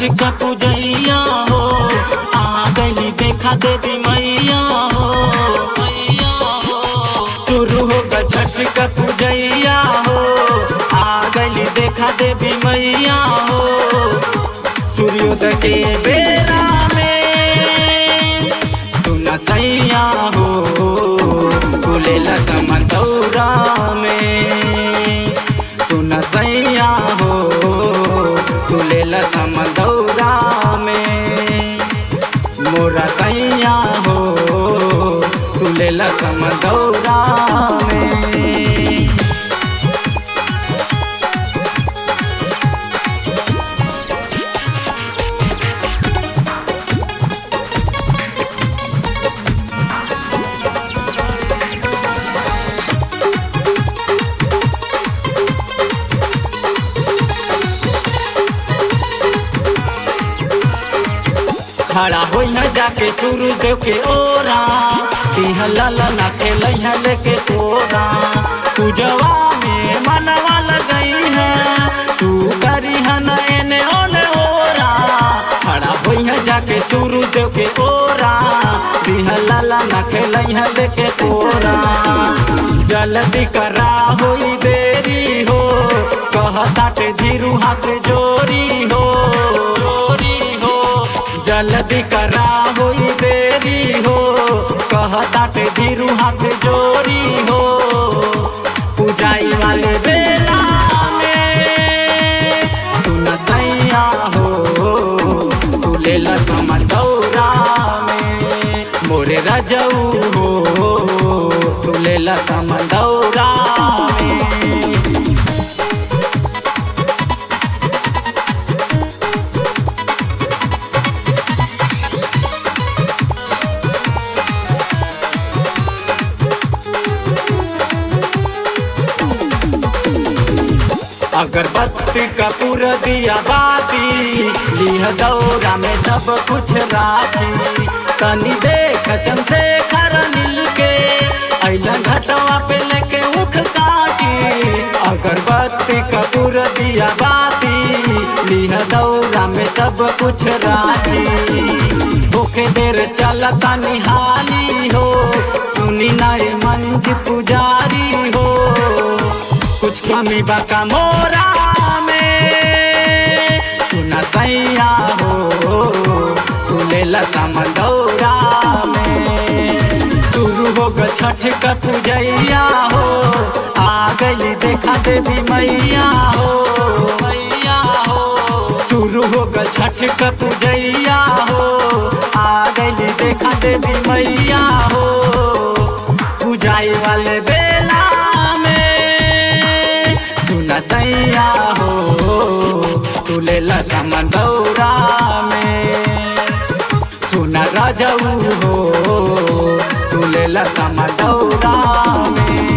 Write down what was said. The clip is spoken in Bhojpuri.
का पूजैया हो आ गली देखा देवी मैया हो मैया हो शुरू होगा छठ का पूजैया हो आ गली देखा देवी मैया हो सूर्योदय के बेला में सुना सैया हो खुलेला समंदौरा में सुना सैया हो खुलेला समंदौरा में मोरा सैया हो खुलेला समंदौरा में खड़ा होई है जाके सूरज देव के ओरा तिहला ना खेल है लेके तोरा पूजवा में मनवा लगई है तू करी है न एने ओने ओरा खड़ा होई है जाके सूरज देव के ओरा तिहला ना खेल है लेके तोरा जल्दी करा होई देरी हो कहताटे धीरू हाथ जोरी हो जोरी हो जल्दी करा होई देरी हो कहताटे धीरू हाथ जोरी हो पूजाई वाले बेला में सुन सैया हो तुले लसमन दौरा में मोरे रजऊ हो तुले लसमन दौरा में अगरबत्ती का पूरा दिया बाती लिह दौरा में सब कुछ राखी तनी देख चन से खर मिल के अइलन घटवा पे लेके उख काटी अगरबत्ती का पूरा दिया बाती लिह दौरा में सब कुछ राखी भूखे देर चलता निहाली हो सुनी नारे मंज पुजारी हो कुछ कमी बाका मोरा में सुना सैया हो तुले लता मंदौरा में शुरू हो ग छठ का पूजैया हो आ गई देखा देवी मैया हो मैया हो शुरू हो ग छठ का पूजैया हो आ गई देखा देवी मैया हो पूजाई वाले बेला में सुना सैया हो तुले लता मंदौरा में सुना राजऊ हो तुले लता मंदौरा में